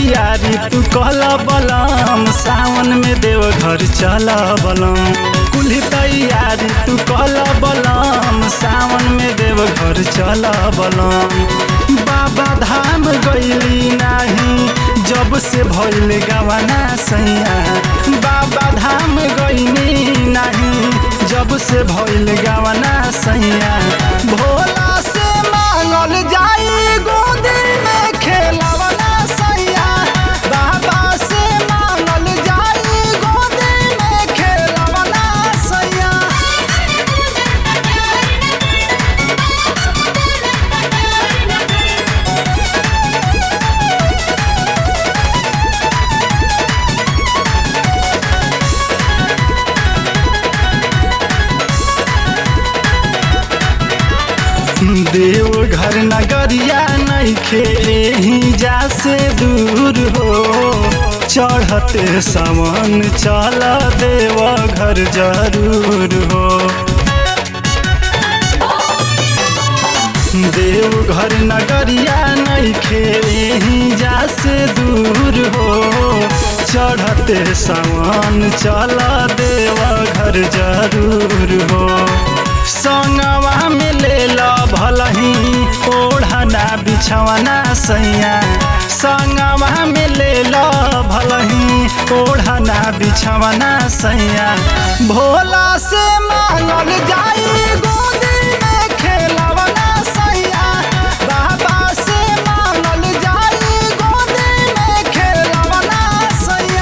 तैयारी तू कहल बलम सावन में देव घर चल बलम कुल्ही तैयारी तू कहल बलम सावन में देव घर चल बलम बाबा धाम गईली नाही जब से भइल गवाना सैया बाबा धाम गईनी नाही जब से भइल गवाना सैया भोला से मांगल जाई गोदी में खेलवना सैया बाबा से मांगल जाई गोदी में खेलवना सैया देव घर नगरिया नइखे एही जा से दूर हो चढ़ते सावन चल देव घर जरूर हो देव घर नगरिया नइखे एही जा से दूर हो चढ़ते सावन चल देव घर जरूर हो संगवा में ले लो भलही ओढ़ना बिछवना सैया संगवा में ले लो भलही ओढ़ना बिछवना सैया भोला से मांगल जाई गोदी में खेलवना सैया बाबा से मांगल जाई गोदी में खेलवना सैया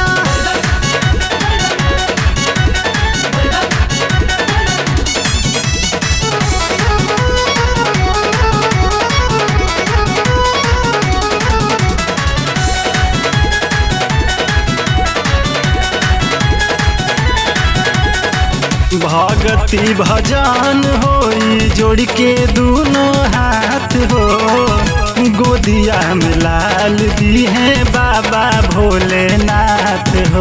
भगति भजन होई जोड़ के दोनों हाथ हो गोदिया में लाल दी है बाबा भोलेनाथ हो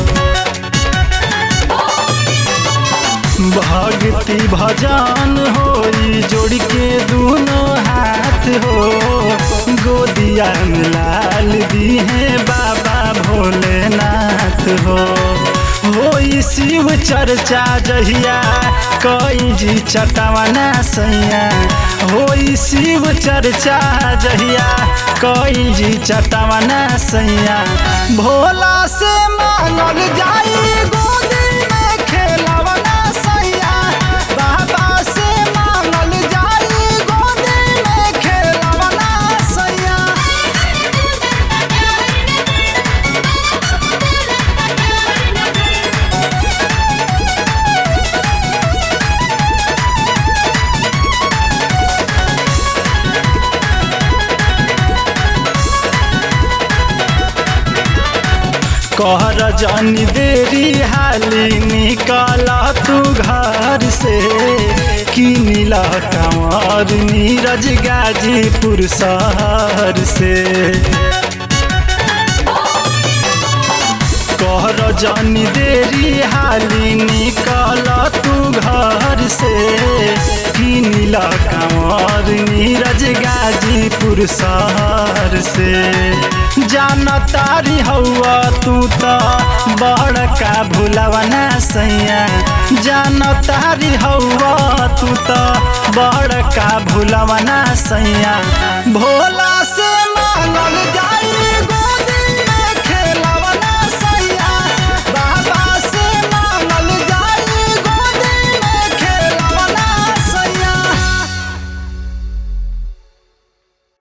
भक्ति भजन होई जोड़ के दोनों हाथ हो गोदिया में लाल दी है बाबा भोलेनाथ हो होई शिव चर्चा जहिया कई जी चटवना सैया होई शिव चर्चा जहिया कई जी चटवना सैया भोला से मांगल जाई गोदी में खेलवना सैया बाबा से मांगल जाई गोदी में खेलवना सैया कहर जानी देरी हाली निकल तू घर से की नीला कंवर नीरज गाजीपुर शहर से कहर जानी देरी हाली निकल तू घर से की नीला कंवर नीरज गाजीपुर शहर से जानतारी हौआ तू त बड़का भुलवना सैया जानतारी हौआ तू त बड़का भुलवना सैया भोला